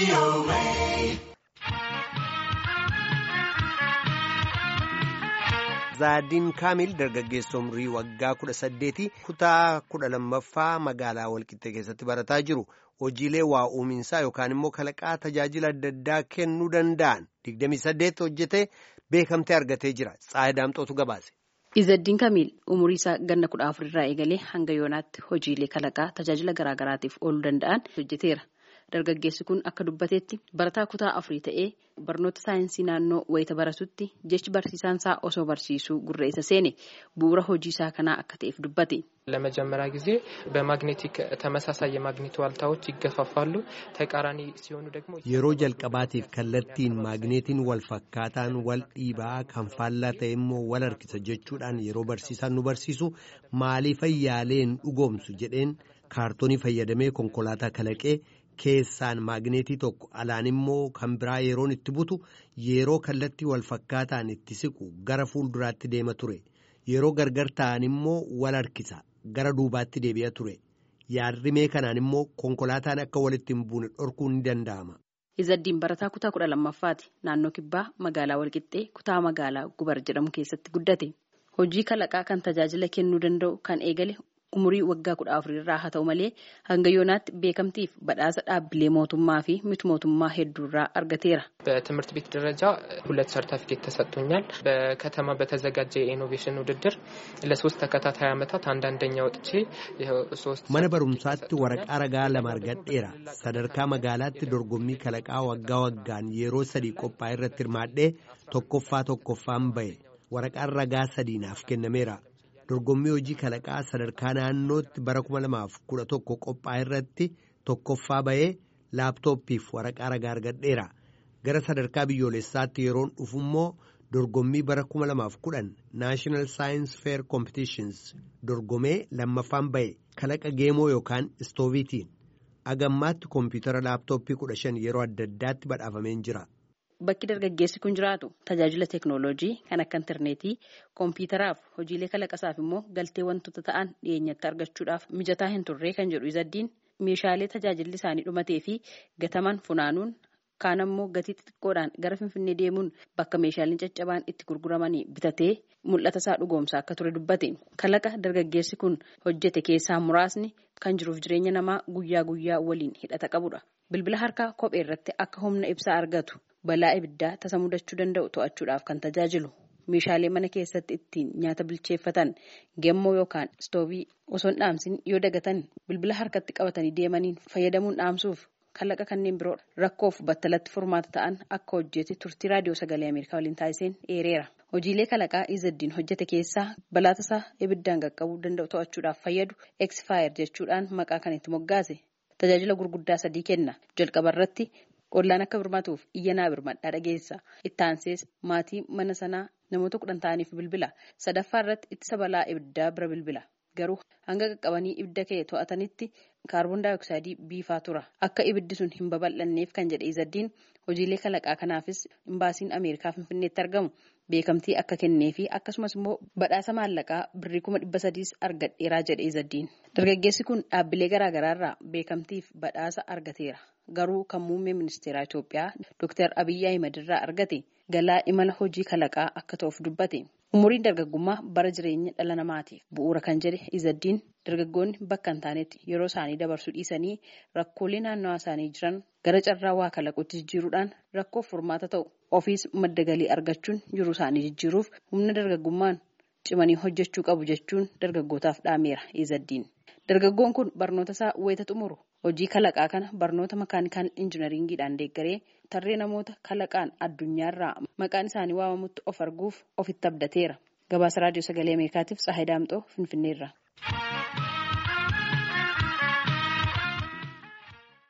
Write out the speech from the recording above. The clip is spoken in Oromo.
Zaadiin Kaamil dargaggeessa umrii waggaa kudha saddeeti kutaa kudha lammaffaa magaalaa Walqixxee keessatti barataa jiru. Hojiilee waa uuminsaa yookaan immoo kalaqaa tajaajila adda addaa kennuu danda'an 28 hojjetee beekamtee argatee jira. Tsaayii Daamxootu gabaase. Izaddiin Kamiil umurii isaa ganna kudha afurirraa eegalee hanga yoonaatti hojiilee kalaqaa tajaajila garaagaraatiif ooluu danda'an hojjeteera. Dargaggeessi kun akka dubbateetti barataa kutaa afurii ta'ee barnoota saayinsii naannoo wayita baratutti jechi barsiisaan isaa osoo barsiisuu gurra isa seene bu'uura hojii isaa kanaa akka ta'eef dubbate. ለመጀመሪያ ጊዜ በማግኔቲክ ተመሳሳይ የማግኔት ዋልታዎች ይገፋፋሉ ተቃራኒ ሲሆኑ ደግሞ yeroo jalqabaatiif kallattiin maagneetiin wal fakkaataan wal dhiibaa kan faallaa ta'e immoo wal harkisa jechuudhaan yeroo barsiisaan nu barsiisu maaliif yaaleen dhugoomsu jedheen kaartoonii fayyadamee konkolaataa kalaqee keessaan maagneetii tokko alaan immoo kan biraa yeroon itti butu yeroo kallattii wal fakkaataan itti siqu gara fuulduraatti deema ture yeroo gargar ta'an immoo wal harkisa. gara duubaatti deebi'a ture yaadrimee kanaan immoo konkolaataan akka walitti hin buune dhorkuun ni danda'ama. Izaddiin barataa kutaa kudha lammaffaati naannoo kibbaa magaalaa walqixxee kutaa magaalaa gubar jedhamu keessatti guddate hojii kalaqaa kan tajaajila kennuu danda'u kan eegale umurii waggaa kudha afurirraa haa ta'u malee hanga yoonaatti beekamtiif badhaasa dhaabbilee mootummaa fi miti mootummaa hedduurraa argateera. በትምህርት ቤት ደረጃ ሁለት ሰርተፊኬት ተሰጥቶኛል። በከተማ በተዘጋጀ የኢኖቬሽን ውድድር ለሶስት ተከታታይ ዓመታት አንዳንደኛ ወጥቼ ሶስት mana barumsaatti waraqaa ragaa lama argadheera sadarkaa magaalaatti dorgommii kalaqaa waggaa waggaan yeroo sadii qophaa'e irratti hirmaadhee tokkoffaa tokkoffaan ba'e waraqaan ragaa sadii naaf kennameera. dorgommii hojii kalaqaa sadarkaa naannootti bara 2011 qophaa'e irratti tokkoffaa ba'ee laaptooppiif waraqaa ragaa argadheera gara sadarkaa biyyoolessaatti yeroon dhufu immoo dorgommii bara 2010 naashinaal saayins feer koompitiishins dorgomee lammaffaan ba'e kalaqa geemoo yookaan istooviitiin agammaatti koompiyutara laaptooppii 15 yeroo adda addaatti badhaafameen jira. Bakki dargaggeessi kun jiraatu tajaajila teeknooloojii kan akka intarneetii koompiyutaraaf hojiilee kalaqasaaf immoo galtee wantoota ta'an dhiyeenyatti argachuudhaaf mijataa hin turre kan jedhu izaddiin meeshaalee tajaajilli isaanii dhumatee fi gataman funaanuun kaan ammoo gatii xixiqqoodhaan gara finfinnee deemuun bakka meeshaaleen caccabaan itti gurguramanii bitatee mul'ata isaa dhugoomsaa akka ture dubbate kalaqa dargaggeessi kun hojjete keessaa muraasni kan jiruuf jireenya namaa guyyaa guyyaa waliin hidhata qabudha bilbila harkaa kophee irratti akka humna ibsaa argatu. balaa ibiddaa tasa mudachuu danda'u to'achuudhaaf kan tajaajilu meeshaalee mana keessatti ittiin nyaata bilcheeffatan gemmoo yookaan istoovii osoo hin dhaamsin yoo dagatan bilbila harkatti qabatanii deemaniin fayyadamuun dhaamsuuf kalaqa kanneen biroo rakkoof battalatti furmaata ta'an akka hojjete turtii raadiyoo sagalee ameerikaa waliin taasiseen eereera. hojiilee kalaqaa izaddiin hojjete keessaa balaa tasaa ibiddaan qaqqabuu danda'u to'achuudhaaf fayyadu eksfaayer jechuudhaan maqaa kan itti moggaase tajaajila gurguddaa sadii kenna jalqaba irratti. Ollaan akka birmatuuf iyyanaa birmadhaa dhageessa. Itti aansees maatii mana sanaa namoota kudhan ta'aniif bilbila. Sadaffaa irratti ittisa balaa ibiddaa bira bilbila. Garuu hanga qaqqabanii ibidda ka'e to'atanitti kaarboon daayoksaayidii biifaa tura. Akka ibiddi sun hin babal'anneef kan jedhe izaddiin hojiilee kalaqaa kanaafis imbaasiin Ameerikaa Finfinneetti argamu beekamtii akka kennee fi akkasumas immoo badhaasa maallaqaa birrii kuma dhibba sadiis argadheeraa jedhe izaddiin. Dargaggeessi kun dhaabbilee garaagaraarraa beekamtiif badhaasa argateera. Garuu kan muummee ministeeraa Itoophiyaa Dr. Abiyyi Ahimad irraa argate galaa imala hojii kalaqaa akka ta'uuf dubbate. Umuriin dargaggummaa bara jireenya dhala namaatiif bu'uura kan jedhe izaddiin dargaggoonni bakka hin taanetti yeroo isaanii dabarsuu dhiisanii rakkoolee naannawaa isaanii jiran gara carraa waa kalaquutti jijjiiruudhaan rakkoof furmaata ta'u ofiis madda galii argachuun jiruu isaanii jijjiiruuf humna dargaggummaan cimanii hojjechuu qabu jechuun dargaggootaaf dhaameera izaddiin. Dargaggoon kun barnoota isaa wayita xumuru hojii kalaqaa kana barnoota makaanikaal injinariingiidhaan deeggaree tarree namoota kalaqaan addunyaarraa maqaan isaanii waamamutti of arguuf ofitti abdateera. Gabaasa raadiyoo sagalee Ameerikaatiif Tsahayi Daamxoo Finfinneerra.